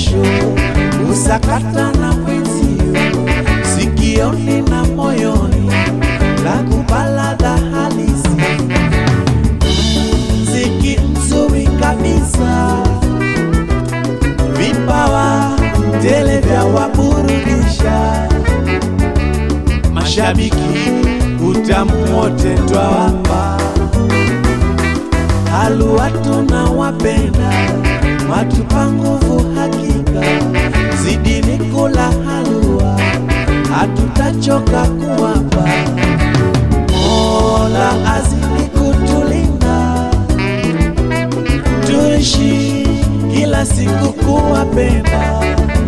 jasho, usakata na mwenzio, sikioni na moyoni, la kubalada halisi, mziki mzuri kabisa, vipawa tele vya waburudisha, mashabiki utamu wote twawapa halua tunawapenda, watupa nguvu hakika, zidini kula halua, hatutachoka kuwapa. Mola azidi kutulinda, tuishi kila siku kuwapenda.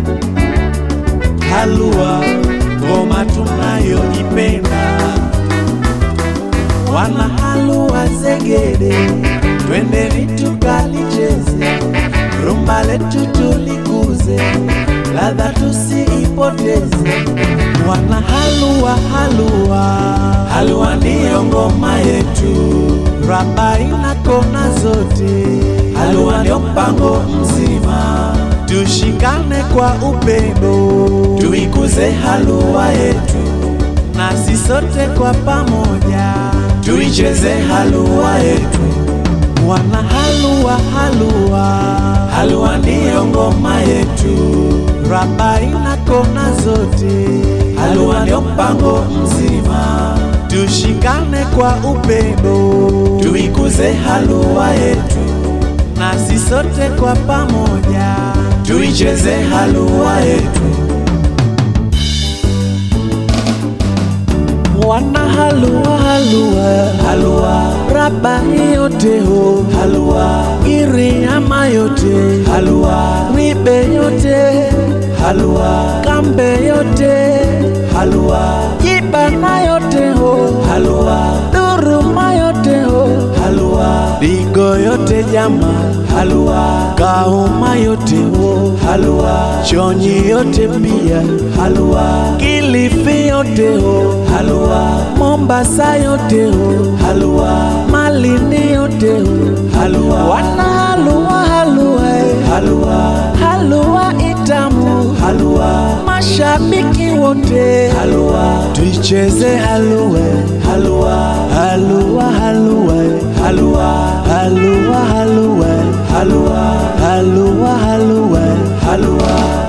Halua ngoma tunayoipenda wana halua zegede, twendeni tukalicheze, rumba letu tulikuze, ladha tusiipoteze. Wana halua halua, halua ndiyo ngoma yetu, raba ina kona zote, halua ndio mpango mzima, tushikane kwa upendo, tuikuze halua yetu nasi sote kwa pamoja tuicheze halua yetu. Wana halua halua, halua ndiyo ngoma yetu, raba ina kona zote, halua ndio mpango mzima, tushikane kwa upendo, tuikuze halua yetu, nasi sote kwa pamoja tuicheze halua yetu. wana halua halua halua raba yote ho halua iriama yote halua ribe yote halua kambe yote halua ibana yote ho halua duruma yote ho halua digo yote jama halua kauma yote ho halua chonyi yote pia halua kilifi yote ho halua mombasa yote ho halua malindi yote ho halua wana halua halua eh. halua halua itamu halua mashabiki wote halua tuicheze halua halua halua halua halua halua halua halua halua halua halua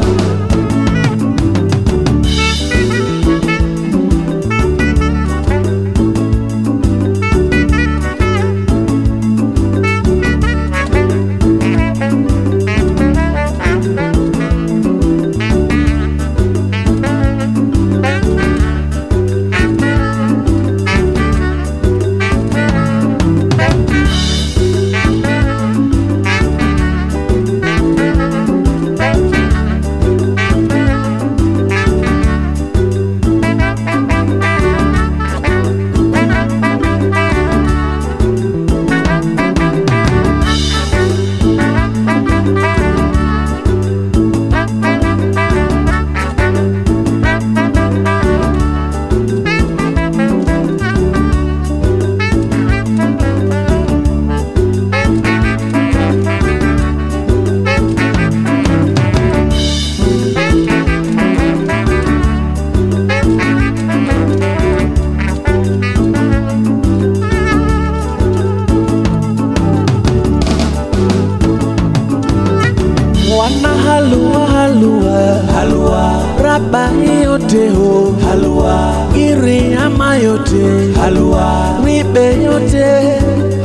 wana halua halua halua raba yote ho halua iriama yote halua ribe yote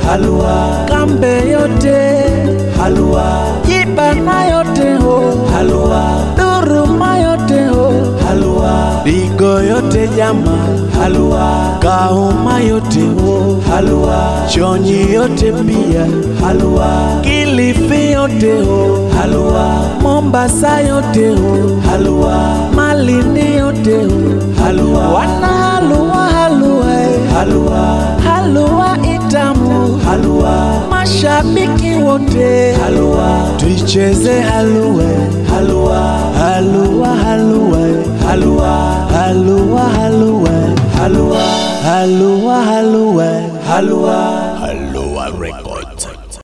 halua kambe yote halua ibana yote ho halua duruma yote ho halua digo yote jama halua kauma yote ho halua chonyi yote pia halua kilifi yote ho halua mombasa yote ho halua malindi yote ho halua wana halua halua eh. halua halua itamu halua mashabiki wote halua tuicheze halua halua halua halua halua halua halua halua halua halua halua Halua Records.